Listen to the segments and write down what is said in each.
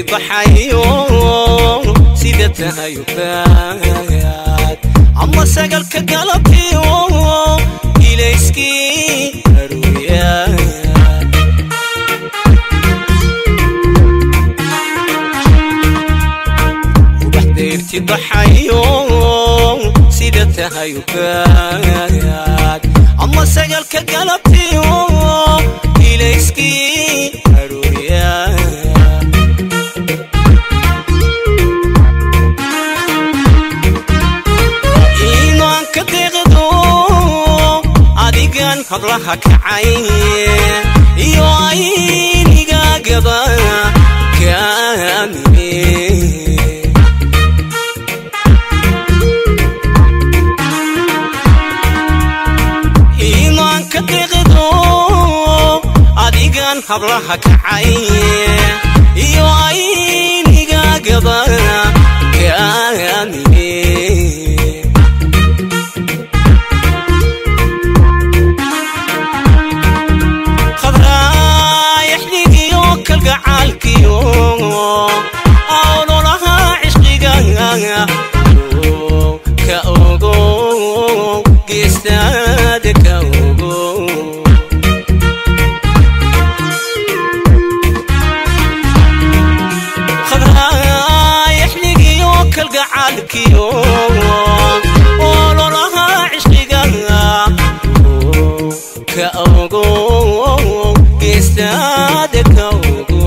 baxayo sida tahay ubaad ama sagalka galabtiyo ilayskii aruuyaa ubax deyrti baxayo sida tahay ubaad ama sagalka galabtiyo ilayskii aruuyaa iimaanka deeqdo adigan hablaha kacay iyo aynigaagaba kaamine iimaanka deeqdo adigan hablaha kacay iyo aynigaagaba kaamine khabraayaxdigiyo kalgacaalkiyo awlolaha cishqiga ka ogo geestaada ka ogo khabraayaxdigiyo kalgacaalkiyo ololaha cishqiga ka ogo geestaada ka ogo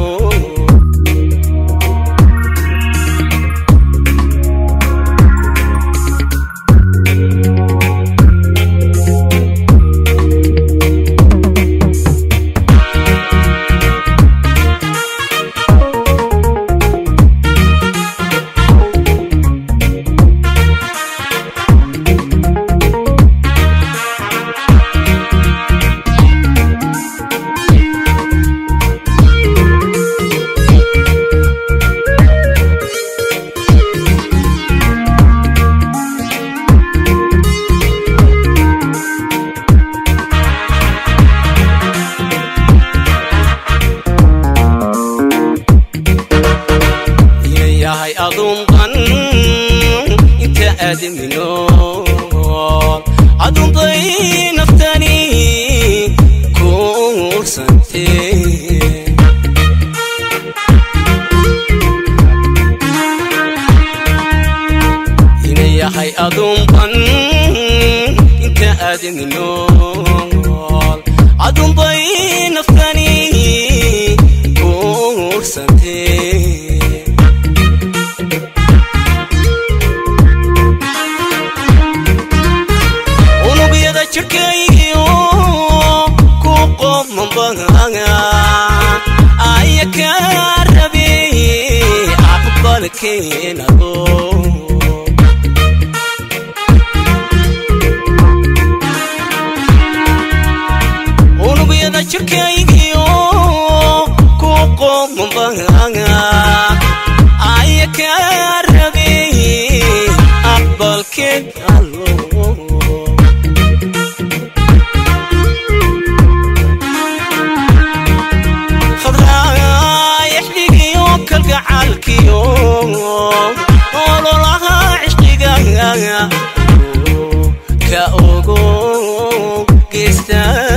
yahay adunqan inta aadaminool adunbay naftani kuursante ina yahay adunqan inta aadaminool adunbay naftani kuursante unugyada jirkaygiyo ku qomambanga aya ka rabe aqbalkeenago unugyada jirkaygiyo ku qomambanga aya ka rabe aqbalkeen allo khabraayaxdigiyo kalgacaalkiyo ololaha cishqiga ka ogo geestaa